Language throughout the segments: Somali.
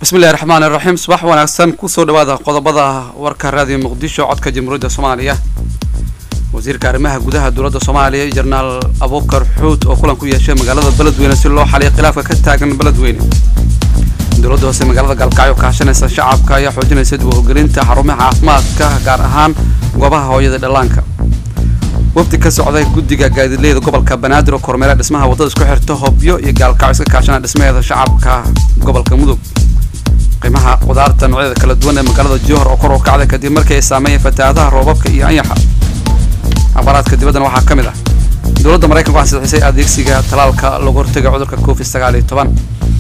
bismillahi raxmaani raxiim subax wanaagsan kusoo dhawaada qodobada warka raadiyo muqdisho codka jamhuuriyadda soomaaliya wasiirka arrimaha gudaha dowladda soomaaliya jenaraal abuukar xuud oo kulan ku yeeshay magaalada beledweyne si loo xaliyo khilaafka ka taagan beledweyne dowladda hoose magaalada gaalkacyo kaashanaysa shacabka ayaa xoojinaysa dib u hogelinta xarumaha caafimaadka gaar ahaan goobaha hooyada dhallaanka wafdi ka socday guddiga gaadiidleyda gobolka banaadir oo kormeera dhismaha waddada isku xirta hobyo iyo gaalkacyo iska kaashana dhismaheeda shacabka gobolka mudug qiimaha qudaarta noocyada kala duwan ee magaalada jowhar oo kor u kacday kadib markii ay saameeyeen fatahaadaha roobabka iyo anyaxa akhbaaraadka dibaddana waxaa ka mid ah dowladda maraykanku ansixisay adeegsiga talaalka lagu hortega cudurka covid sagaal iyo toban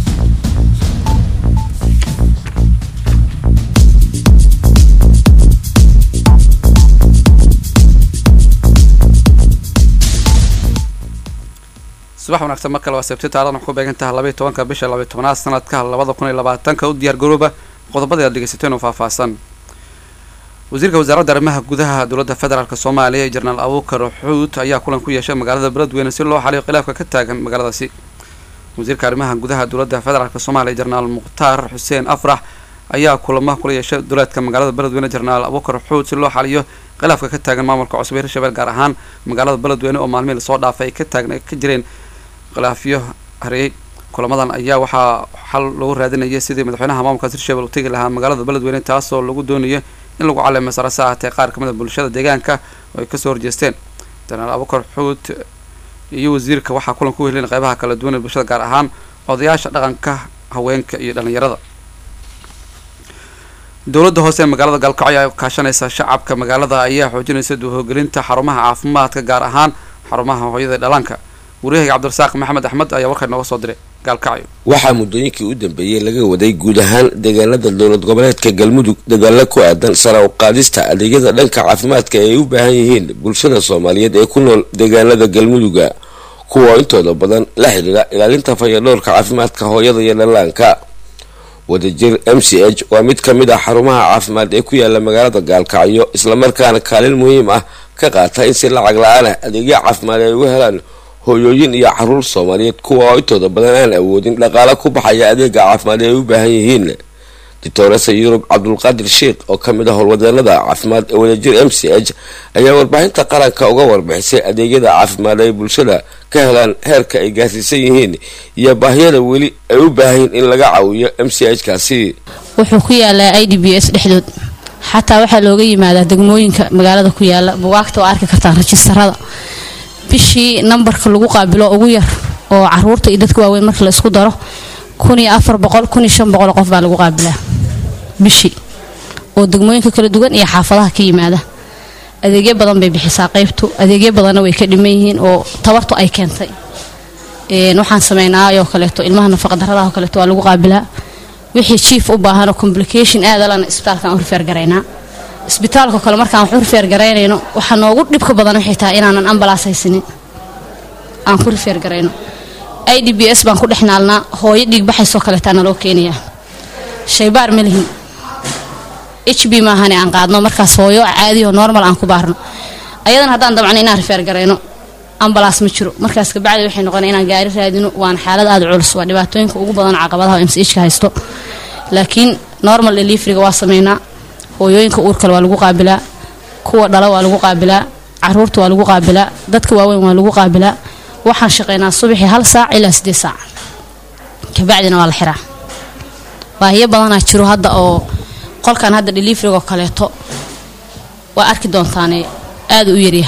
subax wanaagsan mar kale waa sabti taarikhdan waxay ku beegan tahay labaiyo tobanka bisha labaiyo tobanaad sanadka labada kun iyo labaatanka u diyaar garooba qodobadii aad dhegeysateen oo faahfaahsan wasiirka wasaaradda arrimaha gudaha dowladda federaalk soomaaliya jenaraal abuukar xuud ayaa kulan ku yeeshay magaalada beledweyne si loo xaliyo khilaafka ka taagan magaaladaasi wasiirka arrimaha gudaha dowladda federaalk soomaaliya jenaraal mukhtaar xuseen afrax ayaa kulamo kula yeeshay duleedka magaalada beledweyne jenaraal abuukar xuud si loo xaliyo khilaafka ka taagan maamulka cusub ee hirshabelle gaar ahaan magaalada beledweyne oo maalmihii lasoo dhaafay ay ka taagn ka jireen khilaafyo hareeyey kulamadan ayaa waxaa xal lagu raadinayay sidii madaxweynaha maamulkaas hirshabelle u tegi lahaa magaalada beledweyne taasoo lagu doonayo in lagu caleemo sarase ahatee qaar kamid a bulshada deegaanka oo ay kasoo horjeesteen jenaraal abukar xuud iyo wasiirka waxaa kulan ku wehelin qeybaha kala duwan ee bulshada gaar ahaan odayaasha dhaqanka haweenka iyo dhalinyarada dowladda hoose ee magaalada gaalkacyo ayaa kaashanaysa shacabka magaalada ayaa xoojinaysa duuhogelinta xarumaha caafimaadka gaar ahaan xarumaha hooyada dhallaanka wariyahayga cabdirasaaq maxamed axmed ayaa warkaa nooga soo diray gaalkacyo waxaa muddooyinkii u dambeeyey laga waday guud ahaan deegaanada dowlad goboleedka galmudug dagaalo ku aadan sara u qaadista adeegyada dhanka caafimaadka ee ay u baahan yihiin bulshada soomaaliyeed ee ku nool deegaanada galmuduga kuwa intooda badan la xidhiira ilaalinta fayadhowrka caafimaadka hooyada iyo dhallaanka wadajir m c h waa mid ka mid ah xarumaha caafimaad ee ku yaala magaalada gaalkacyo islamarkaana kaalin muhiim ah ka qaata in si lacag la-aan ah adeegyo caafimaad ay uga helaan hooyooyin iyo caruur soomaaliyeed kuwa oo intooda badan aan awoodin dhaqaale ku baxaya adeega caafimaad ee ay u baahan yihiin doctoresa yurub cabdulqaadir sheikh oo ka mid ah howlwadeenada caafimaad ee wadajir m c h ayaa warbaahinta qaranka uga warbixisay adeegyada caafimaad ay bulshada ka helaan heerka ay gaarsiisan yihiin iyo baahiyada weli ay u baahayin in laga caawiyo m c h kaasi wuxuu ku yaalaa i d b s dhexdood xataa waxaa looga yimaadaa degmooyinka magaalada ku yaala bugaagta oo arki kartaan rajistarada bishii nambarka lagu qaabilo ugu yar oo caruurta iyo dadka waaweyn marka la isku daro kun iyo afar boqol kun iyo shan boqol qof baa lagu qaabilaa bishii oo degmooyinka kala duwan iyo xaafadaha ka yimaada adeegyo badan bay bixisaa qaybtu adeegyo badanna way ka dhiman yihiin oo tabartu ay keentay waxaan sameynaa oo kaleeto ilmaha nafaqadaradaha oo kaleeto waa lagu qaabilaa wixii jiif u baahan oo complication aadalana isbitaalkan horfeer garaynaa isbitaalka kale markaan wax urfeer garaynayno waxaa noogu dhibka badan waxay tahay inaanan ambalaas haysanin aan ku rifeer garayno i d b s baan ku dhex naalnaa hooyo dhiigbaxaysoo kaleetaa naloo keenayaa shaybaar ma lihin h b maahane aan qaadno markaas hooyo caadiyo normal aan ku baarno ayadan haddaan dabcno inaan rifeer garayno ambalaas ma jiro markaas kabacdi waxay noqona inaan gaari raadino waana xaalad aada culus waa dhibaatooyinka ugu badan caqabadaha m c h ka haysto laakiin normal deliveriga waa sameynaa hooyooyinka uurkale waa lagu qaabilaa kuwa dhala waa lagu qaabilaa caruurta waa lagu qaabilaa dadka waaweyn waa lagu qaabilaa waxaan shaqeynaa subaxii hal saac ilaa sideed saac kabacdina waa la xiraa baahiyo badanaa jiro hadda oo qolkan hadda deliverigo kaleeto waa arki doontaane aada u yarya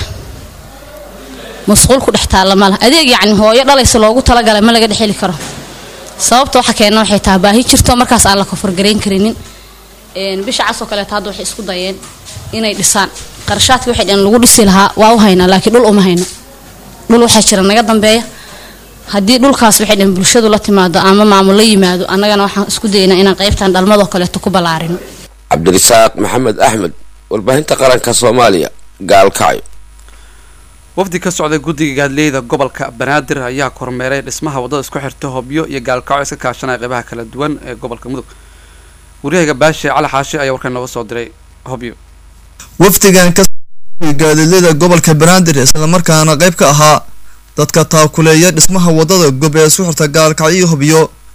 masquul ku dhex taalla mala adeeg yacni hooyo dhalaysa loogu talagalay ma laga dhexeli karo sababta waxa keena waxay tahay baahi jirto markaas aan la koforgarayn karinin bisha casoo kaleeto hadda waxay isku dayeen inay dhisaan qarashaadkii waxay dheen lagu dhisi lahaa waa u haynaa laakiin dhul uma hayno dhul waxaa jira naga dambeeya haddii dhulkaas waxay dheen bulshadu la timaado ama maamul la yimaado annagana waxaan isku daynaa inaan qaybtan dhalmadoo kaleeto ku ballaarino cabdirasaaq maxamed axmed warbaahinta qaranka soomaaliya gaalkacyo wafdi ka socday guddiga gaadleyda gobolka banaadir ayaa kormeeray dhismaha waddada isku xirta hobyo iyo gaalkacyo iska kaashanaya qeybaha kala duwan ee gobolka mudug waryahayga baashe cali xaashi ayaa warkan nooga soo diray hobyo wafdigan ka gaadiidleyda gobolka banaadir islamarkaana qayb ka ahaa dadka taakuleeya dhismaha wadada gob ee isku xirta gaalkacyo iyo hobyo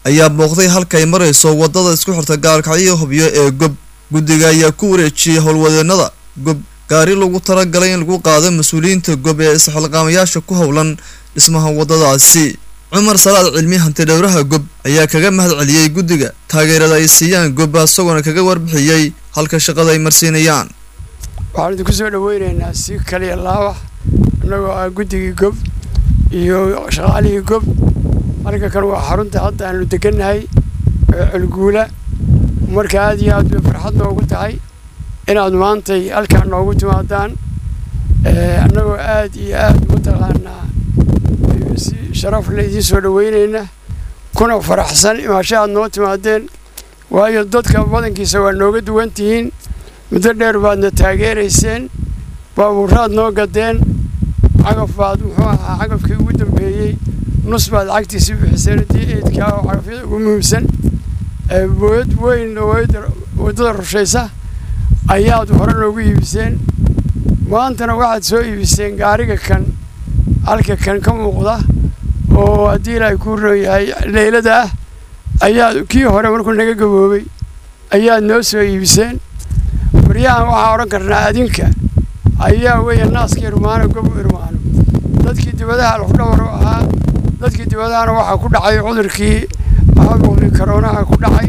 ayaa booqday halkay marayso wadada isku xirta gaalkacyo hubyo ee gob guddiga ayaa ku wareejiyey howlwadeenada gob gaari lagu talagalay in lagu qaado mas-uuliyiinta gob ee isxilqaamayaasha ku howlan dhismaha wadadaasi cumar salaad cilmi hanti dhowraha gob ayaa kaga mahad celiyey guddiga taageerada ay siiyaan gob isagoona kaga warbixiyey halka shaqada ay marsiinayaan waxaan idinku soo dhaweynaynaa si kaliya laabax annagoo ah guddigii gob iyo shaqaalihii gob marka kan waa xarunta hadda aanu degannahay ee culguula marka aad iyo aad bay farxad noogu tahay inaad maantay halkaan noogu timaadaan annagoo aad iyo aad mataqaanaa si sharaf le idiin soo dhaweynayna kuna faraxsan imaasho aad noo timaadeen waayo dadka badankiisa waa nooga duwan tihiin muddo dheer baadna taageerayseen baabuuraad noo gadeen cagaf baad muxuu ahaa cagafkii ugu dambeeyey nus baad lacagtiisii bixiseen haddii eedkaa oo cagafyada ugu muhiimsan booyad weyn oo waddada rushaysa ayaad hore noogu iibiseen maantana waxaad soo iibiseen gaariga kan halka kan ka muuqda oo haddii ilaahay kuu roon yahay leylada ah ayaad kii hore markuu naga gaboobay ayaad noo soo iibiseen baryahan waxaa odhan karnaa adinka ayaa weeye naaska irmaano gobu irmaano dadkii dibadaha lafdhawar u ahaa dadkii dibadahana waxaa ku dhacay cudurkii caabuqii karoonaha ku dhacay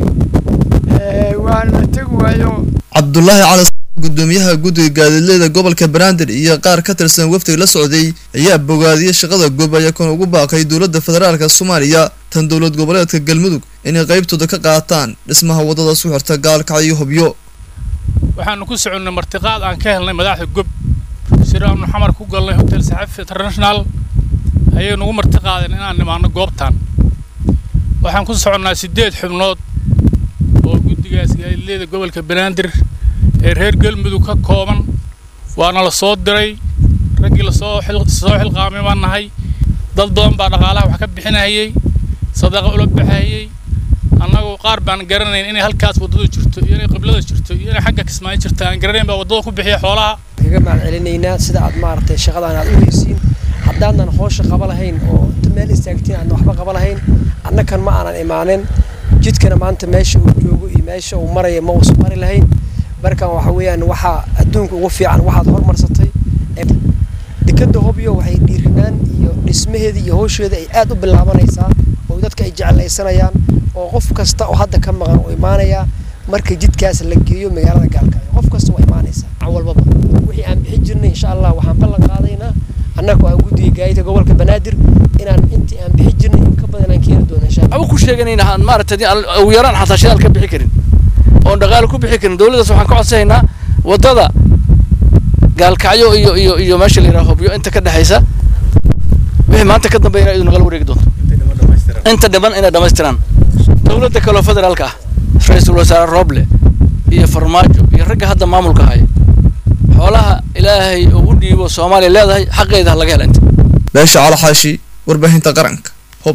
waana tegi waayo cabdulaahi cali gudoomiyaha guddiga gaadiidleyda gobolka banaadir iyo qaar ka tirsan wafdiga la socday ayaa bogaadiyey shaqada gob ayakoona ugu baaqay dowladda federaalka soomaaliya tan dowlad goboleedka galmudug inay qaybtooda ka qaataan dhismaha waddada su xirta gaalkacyo hubyo waxaanu ku soconnay martiqaad aan ka helnay madaxda gob sir aanu xamar ku galnay hotel saxafi international ayay nagu martiqaadeen inaan nimaano goobtan waxaan ku soconnaa siddeed xubnood oo guddigaas gaadiidleyda gobolka banaadir ee reer galmudug ka kooban waana la soo diray raggii lasoo soo xilqaamay baan nahay dad badan baa dhaqaalaha wax ka bixinayay sadaqa ula baxayay annagu qaar baan garanayn inay halkaas waddadu jirto iyo inay qiblada jirto iyo inay xagga kismaayo jirto aan garanayn baa waddada ku bixiya xoolaha kaga mahad celinaynaa sida aad maaragtay shaqadan aad u heysiin haddaanan hoosha qaba lahayn oo inta meel istaagtiin aadna waxba qaba lahayn annakan ma aanan imaanin jidkana maanta meesha uu joogo iyo meesha uu maraya ma uusan mari lahayn markan waxa weeyaan waxaa adduunka ugu fiican waxaad hormarsatay dekadda hobyo waxay dhiirinaan iyo dhismaheeda iyo howsheeda ay aad u bilaabanaysaa oo dadka ay jeclaysanayaan oo qof kasta oo hadda ka maqan oo imaanaya marka jidkaas la geeyo magaalada gaalkaayo qof kasta waa imaanaysaa walbaba wixii aan bixin jirnay insha allah waxaan ballan qaadaynaa annaga aan guddiga gaayida gobolka banaadir inaan intii aan bixin jirnay in ka badan aan keeni doono insha allah ku sheeganayna aan maaragtay ugu yaraan xataa shidaal ka bixi karin oon dhaqaale ku bixi karin dowladdaas waxaan ka codsanaynaa waddada gaalkacyo iyo iyo iyo meesha la yidhaha hobyo inta ka dhexaysa wixii maanta ka dambeeya inay idu nagala wareegi doonto inta dhiman inay dhammaystiraan dowladda kaloo federaalka ah ra-iisul wasaare rooble iyo farmaajo iyo ragga hadda maamulka haya xoolaha ilaahay uu u dhiibo soomaaliya leedahay xaqeeda ha laga hela inta beesha calaxaashi warbaahinta qaranka hob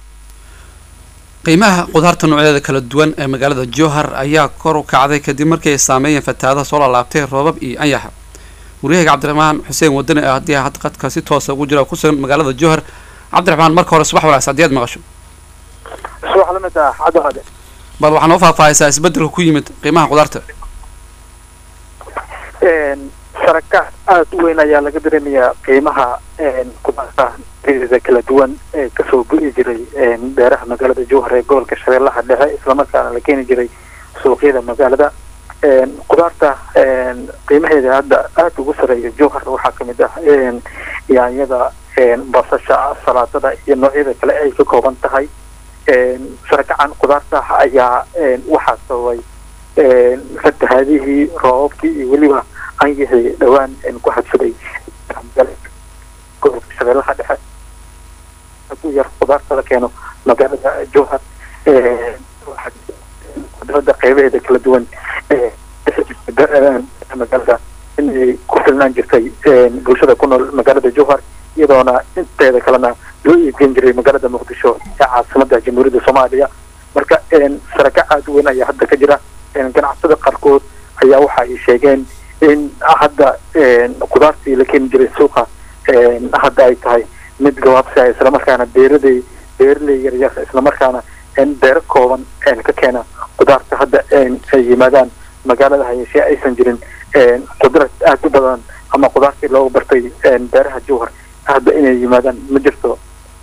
qiimaha qudaarta noocyadeeda kala duwan ee magaalada jowhar ayaa kor u kacday kadib markii ay saameeyeen fatahaadaha soo laalaabtay roobab iyo anyaxa waryahayga cabdiraxmaan xuseen wadani ee haddii had qadka si toosa ugu jira ku sugan magaalada jowhar cabdiraxmaan marka hore subax wanaagsan haddii aad maqasho subax lamid ah cabdiqaade bal waxaa noo faahfaahaysaa isbeddelka ku yimid qiimaha qudaarta saraka aada u weyn ayaa laga dareemayaa qiimaha qudaarta da kala duwan ee kasoo go-i jiray beeraha magaalada jowhar ee gobolka shabeellaha dhexe islamarkaana la keeni jiray suuqyada magaalada qudaarta qiimaheeda hadda aada ugu sareeya jowhar waxaa kamid ah yaanyada basasha salaadada iyo noocyada kale ay ka kooban tahay sarakacan qudaarta ayaa waxaa sababay fatahaadihii roobabkii iyo weliba anyihii dhowaan ku hadsaday gobolka shabeellaha dhexe u yar qudaarta la keeno magaalada jowhar qudrada qeybaheeda kala duwan magaalada inay ku filnaan jirtay bulshada ku nool magaalada jowhar iyadoona inteeda kalena loo iibgeyn jiray magaalada muqdisho ee caasimada jamhuuriyadda soomaaliya marka saraka aada u weyn ayaa hadda ka jira ganacsada qaarkood ayaa waxa ay sheegeen in hadda qudaartii la keeni jiray suuqa hadda ay tahay mid gabaabsi ah islamarkaana beeraday beeraley yaryar islamarkaana beero kooban ka keena qudaarta hadda ay yimaadaan magaalada hayeeshee aysan jirin qudrad aada u badan ama qudaartii loogu bartay beeraha jowhar hadda inay yimaadaan ma jirto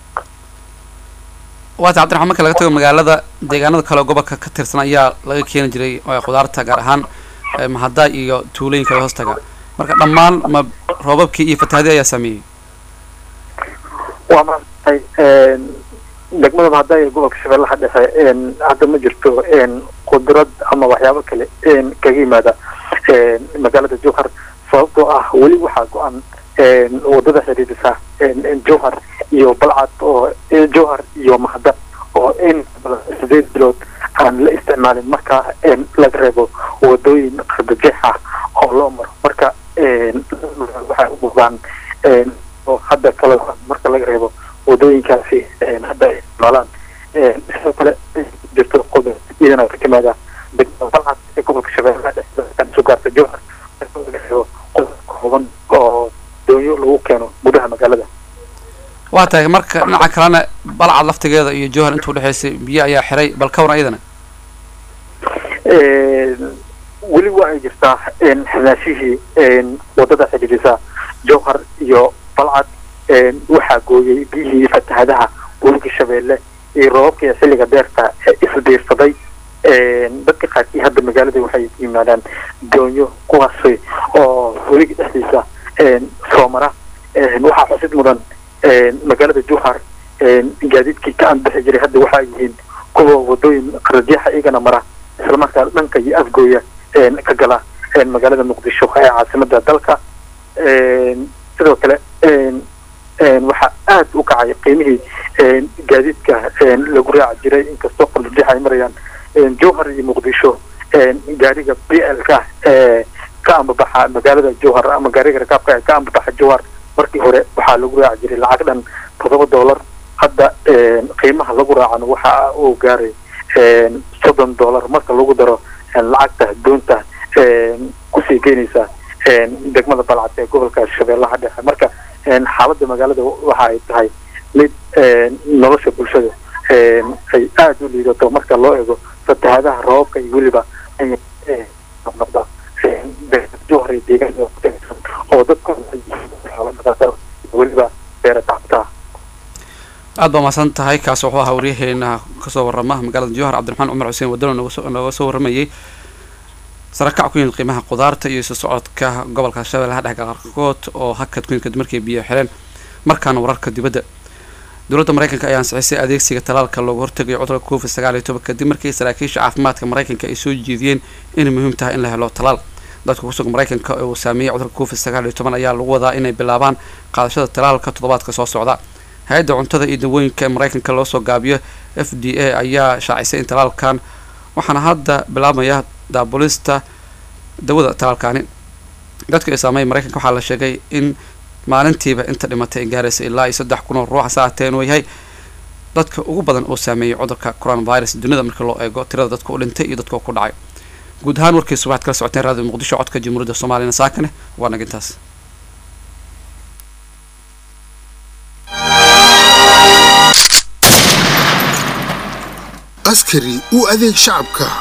waata cabdiraxmaan marka laga tago magaalada deegaanada kale oo gobolka ka tirsan ayaa laga keeni jiray qudaarta gaar ahaan mahada iyo tuulooyin kale hoostaga marka dhammaan ma roobabkii iyo fatahaadii ayaa saameeyey waa maaragtay degmada mahada ee gobolka shabeellaha dhexe hadda ma jirto qudrad ama waxyaabo kale kaga yimaada magaalada jowhar sababtoo ah weli waxaa go-an wadada xiriirisa jowhar iyo balcad oo jowhar iyo mahada oo in sideed bilood aan la isticmaalin marka laga reebo wadooyin qardajeex ah oo loo maro marka waxay u muuqdaan oo hadda kale marka laga reebo wadooyinkaasi hadda ay isticmaalaan sidoo kale jirto qodob iyadana ka timaada degmada balcad ee gobolka shabeellaha dhexe soo gaarta jowhar marka laga reebo qodob kooban oo doonyo lagu keeno gudaha magaalada waa tahay marka dhinaca kalena balcad laftigeeda iyo jowhar intuu dhexaysay biyo ayaa xiray bal ka waran iyadana weli waa ay jirtaa xirnaashihii wadada xidhiidhisa jowhar iyo balcad waxaa gooyey biyihii fatahadaha webiga shabeelle iyo roobabkii xilliga deerta isbiirsaday dadka qaarkii hadda magaalada waxay yimaadaan doonyo kuwaasi oo weliga dhexdiisa soo mara waxaa xusid mudan magaalada jowhar gaadiidkii ka anbixi jiray hadda waxaa yihiin kuwa wadooyin qaradiyaxa iyagana mara islamarkaa dhanka iyo afgooya ka gala magaalada muqdisho ee caasimada dalka sidoo kale waxaa aada u kacay qiimihii gaadiidka lagu raaci jiray inkastoo qaradiyaxa ay marayaan jowhar iyo muqdisho gaariga b l ka ee ka ambabaxa magaalada jowhar ama gaariga rakaabka ee ka ambabaxa jowhar markii hore waxaa lagu raaci jiray lacag dhan toddoba dollar hadda qiimaha lagu raacana waxa uu gaaray soddon dollar marka lagu daro lacagta doonta kusii geynaysa degmada balcad ee gobolka shabeellaha dhexe marka xaaladda magaalada waxa ay tahay mid nolosha bulshada ay aada u liidato marka loo eego fatahadaha roobabka iyo weliba noqnoqda jowhar iyo deegaanka oo dadka weliba beera tacabtaa aad baa mahadsan tahay kaas wuxuu ahaa waryaheena kasoo warama magaalada jowhar cabdiraxmaan cumar xuseen wadano nooga soo waramayay sarakac ku yimid qiimaha qudaarta iyo isu socodka gobolka shabeellaha dhexe qaarkood oo hakad ku yimid kadib markay biyo xireen markaana wararka dibadda dowladda maraykanka ayaa ansixisay adeegsiga talaalka loogu hortegayo cudurka covid sagaal iyo toban kadib markii saraakiisha caafimaadka maraykanka ay soo jeediyeen inay muhiim tahay in la helo talaal dadka kusugan maraykanka uu saameeyey cudurka covid sagaal iyo toban ayaa lagu wadaa inay bilaabaan qaadashada talaalka toddobaadka soo socda hay-adda cuntada iyo dawooyinka ee maraykanka loo soo gaabiyo f d a ayaa shaacisay in talaalkan waxaana hadda bilaabmaya daabulista dawada talaalkani dadka ay saameeya maraykanka waxaa la sheegay in maalintiiba inta dhimatay ay gaaraysa ilaa iyo saddex kun oo ruux hase ahatee inuu yahay dadka ugu badan oo saameeyey cudurka coronavirus dunida markii loo eego tirada dadka u dhintay iyo dadka ku dhacay guud ahaan warkiisu waxaad kala socoteen raadiyo muqdisho codka jamhuuriyadda soomaaliyana saakane waa nag intaas askari u adeeg shacabka